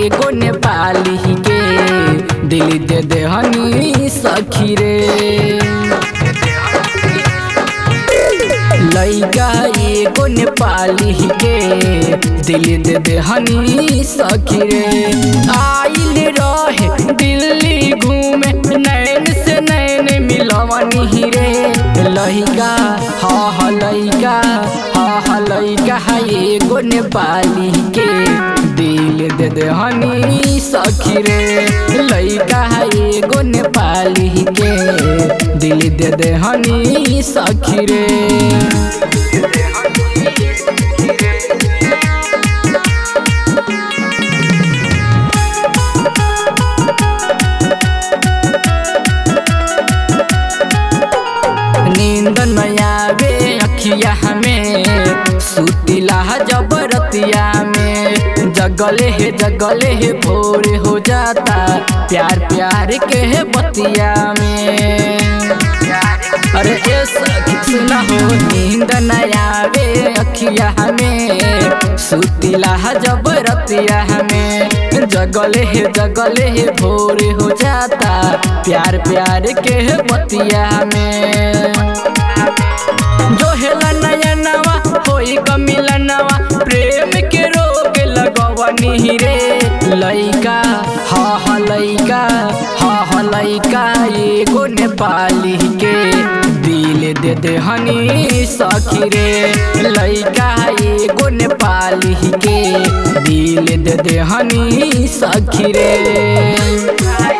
एगो नेपाली के दिल दे दे हनी सखी रे लैका एगो नेपाली के दिल दे दे हनी सखी रे आइल रहे दिल्ली घूमे नैन से नैन मिलवनी रे लैका हा हा लैका हा हा लैका एगो नेपाली के दिल दे दे हनी सखी रे लैका एगो नेपाली के दिल दे दे हनी सखी रे नींद नयावे अखिया हमें सुतिला जबरतिया में जगले है जगले है भोर हो जाता प्यार प्यार के है बतिया में अरे ए सखी सुना हो नींद नयावे अखिया हमें सुतिला जबरतिया हमें जगले है जगले है भोर हो जाता प्यार प्यार के है बतिया में जो हेला नया नवा होई गमिला नवा प्रेम के रोग लगवनी रे लइका हा हा लइका हा हा लइका एगो नेपाली के दिल दे दे हनी सखी रे लइका एगो नेपाली के दिल दे दे हनी सखी रे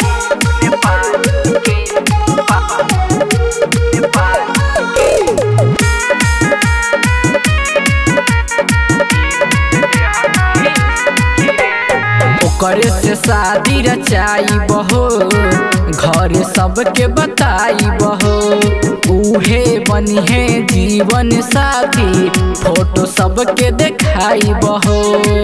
ओकरे से शादी रचाई बहो घर सबके बताई बहो उहे बनी है जीवन साथी फोटो सबके देखाई बहो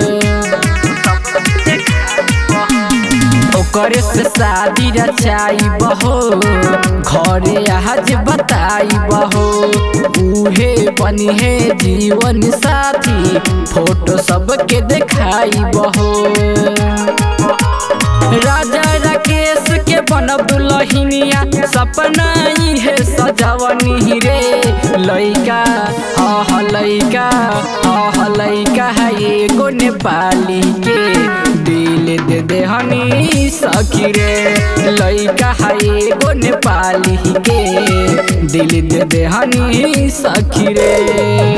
ओकरे से शादी रचाई बहो घरे आज बताई बहो उहे बनी है जीवन साथी फोटो सबके देखाई बहो राजा राकेश के बनब दुलहिनिया सपना है सजवनी रे लइका हा हा लइका हा हा लइका है एगो नेपाली के दिल दे दे हनी सखी रे लइका है एगो नेपाली के दिल दे दे हनी सखी रे